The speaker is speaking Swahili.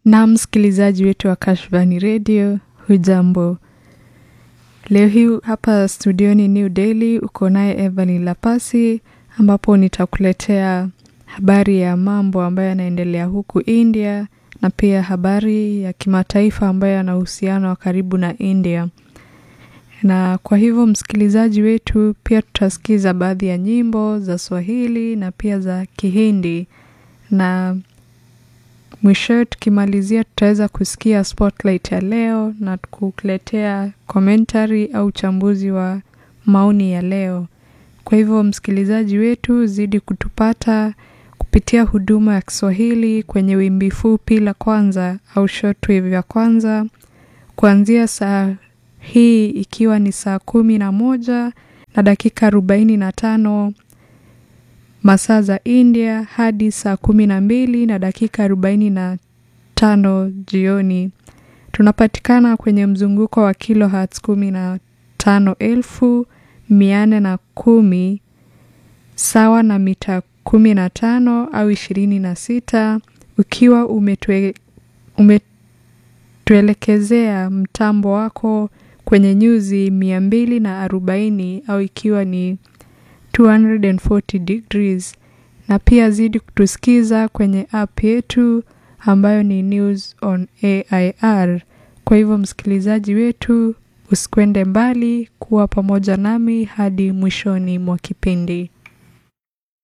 Na msikilizaji wetu wa Kashfani Radio, hujambo? Leo hii hapa studioni New Delhi uko naye Evelyn Lapasi, ambapo nitakuletea habari ya mambo ambayo yanaendelea huku India na pia habari ya kimataifa ambayo yana uhusiano wa karibu na India. Na kwa hivyo msikilizaji wetu, pia tutasikiza baadhi ya nyimbo za Swahili na pia za Kihindi na mwishowe tukimalizia tutaweza kusikia spotlight ya leo na kukuletea commentary au uchambuzi wa maoni ya leo. Kwa hivyo msikilizaji wetu, zidi kutupata kupitia huduma ya Kiswahili kwenye wimbi fupi la kwanza au shortwave ya kwanza kuanzia saa hii ikiwa ni saa kumi na moja na dakika arobaini na tano masaa za India hadi saa kumi na mbili na dakika arobaini na tano jioni. Tunapatikana kwenye mzunguko wa kilohertz kumi na tano elfu mia nne na kumi sawa na mita kumi na tano au ishirini na sita ukiwa umetue, umetuelekezea mtambo wako kwenye nyuzi mia mbili na arobaini au ikiwa ni 240 degrees na pia zidi kutusikiza kwenye app yetu ambayo ni News on AIR. Kwa hivyo msikilizaji wetu, usikwende mbali, kuwa pamoja nami hadi mwishoni mwa kipindi.